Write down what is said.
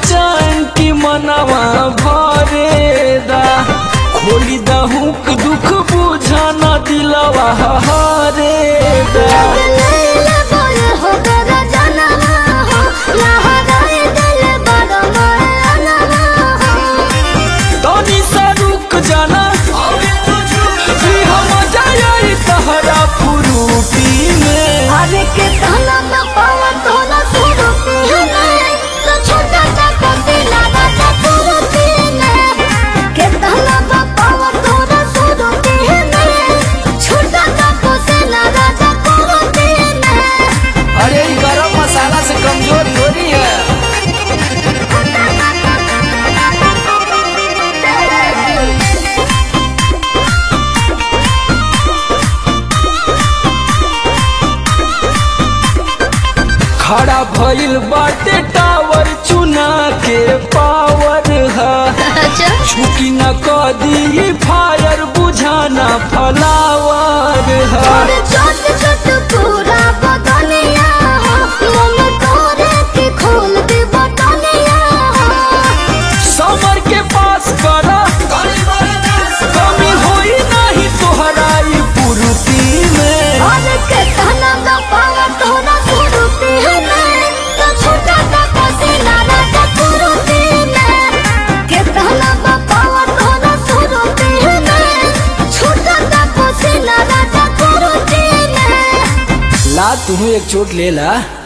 बेचैन की मनवा भरे दा खोली दहुक दुख बुझा न दिलवा हरे दा लैला बोल हो तोरा जनवा हो लहराए दिल बड़ मनवा हो तनी सा रुक जाना कि हम जाई तहरा फुरूटी में अरे के तहला न पावा तोला सुनो पीने तो छोटा सा कोसी लगा सा पूरो पीने के तहला न पावा तोला सुनो पीने छोटा सा कोसी लगा सा पूरो पीने अरे ये गरम मसाला से कमजोर थोड़ी है खड़ा भइल बाटे टावर चुना के पावर है अच्छा छुकी न कदी फायर बुझाना फलावर है और छोट छोट पूरा बदनिया हो मन तोरे के खोल दे बटनिया हो समर के पास करा कमी होई नहीं तोहरा ई पूर्ति में और के कहना न पावा तोरा सुरुती में तो छोटा सा पसीना राजा सुरुती में के कहना न पावा तोरा सुरुती में छोटा सा पसीना राजा सुरुती में ला तुम्हें एक चोट ले ला